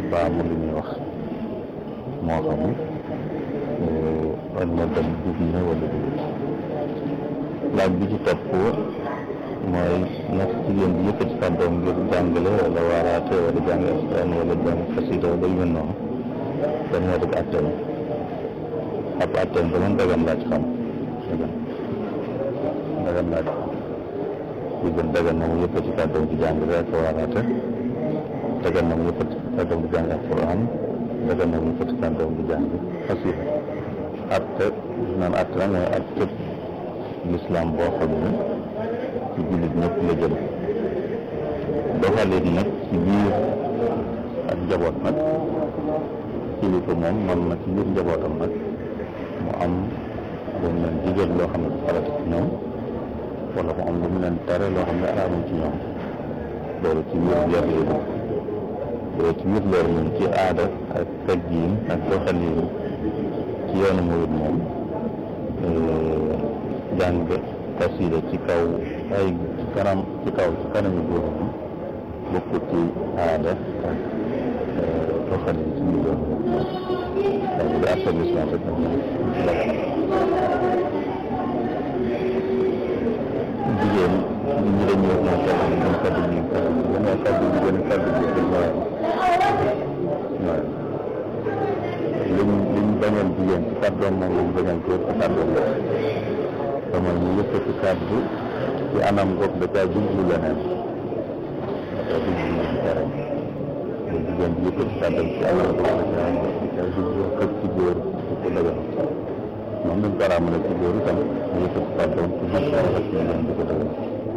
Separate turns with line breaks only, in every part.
baamu li ñuy wax moo xam wala dem dugg na wala dugg laaj bi ci topp mooy ndax jigéen bi yëkkati kàddoom ngir jàngale wala waaraate wala jàng alxuraan wala jàng xasida wala yu mel noonu dan moo dëgg atteem ab atteem ba man dagan laaj xam dagan dagan laaj xam li gën dagan na mu yëkkati kàddoom di jàngale ak waaraate dagan na mu yëkkati kàddoom di jàng alxuraan dagan na mu yëkkati kàddoom di jàng xasida atte naan atte la mooy atte lislaam boo xam ne ci jullit ñëpp la jëm doxalin nag ci biir ak njaboot nag kilifa moom man na ci biir njabootam nag mu am lu mu leen digal loo xam ne du farata ci ñoom wala mu am lu mu leen tere loo xam ne araamul ci ñoom loolu ci biir yar lay dugg loolu ci biir loolu moom ci aada ak teggiin ak doxalin ci yoonu murid moom jàng xasida ci kaw ay ci kanam ci kaw ci kanamu góor moom bokkut ci aada ak doxalin ci biir yoonu murid moom donc bu dee affaire l'islam rek moom jigéen nit ñi dañuy wax naan kàddu gi gën kàddu gi gën kàddu gi gën kàddu gi gën waaye waaye liñ liñ bañal jigéen ci kàddoom moom lañ bañal góor ci kàddoom la te mooy ñu yëkkati kàddu ci anam goog da caa jublu leneen da caa jublu moom tere ba jigéen bi yëkkati kàddoom ci anam goog da caa da caa jublu xëj ci góor di ko dagal moom dañ ko raamale ci góor itam mu yëkkati kàddoom ci biir dara rek ñu leen di ko dagal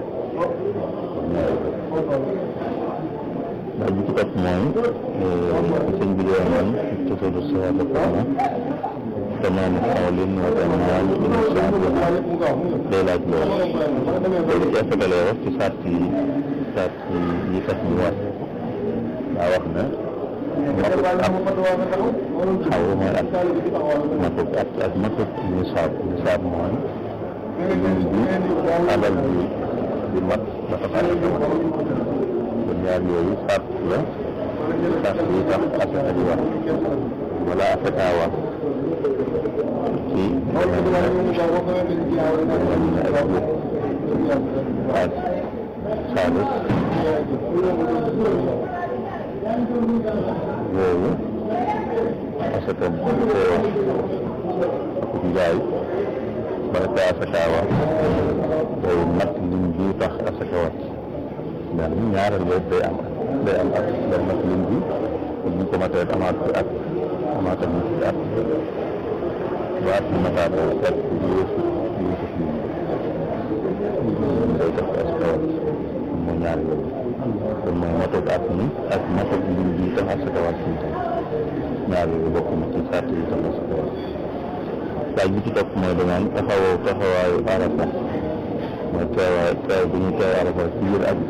ndax bi ci topp mooy sëñ bi dee woon tusudu sawaada kaana tamaam xawlin wa tamaam insaan day laaj loolu loolu ci asagalee wax ci sart yi sart yi yi tax ñu war daa wax ne matut at xaw mooy at matut at ak matut nisaab nisaab mooy lim bi alal bi di mat ba tax kon ñaar yooyu sart la sart yi tax asaka di war wala asaka war ci ak xaalis yooyu asaka ko ak njaay bala ko asaka war day mat lim bi tax asaka war benn ñaareel yooyu day am day am at day mat lim bi buñ ko matee amaat fi at amaat ak fi at ba at bi mataatee at yéesu yéesu lim day tax asaka war mooy ñaar yooyu kon mooy matoog at mi ak matoog lim bi tax asaka war si tam ñaar yooyu bokk na ci sart yi tax asaka war laaj bi ci topp mooy danaan taxawoo taxawaayu arafa mooy teewaay teew bi ñu teew arafa ci biir at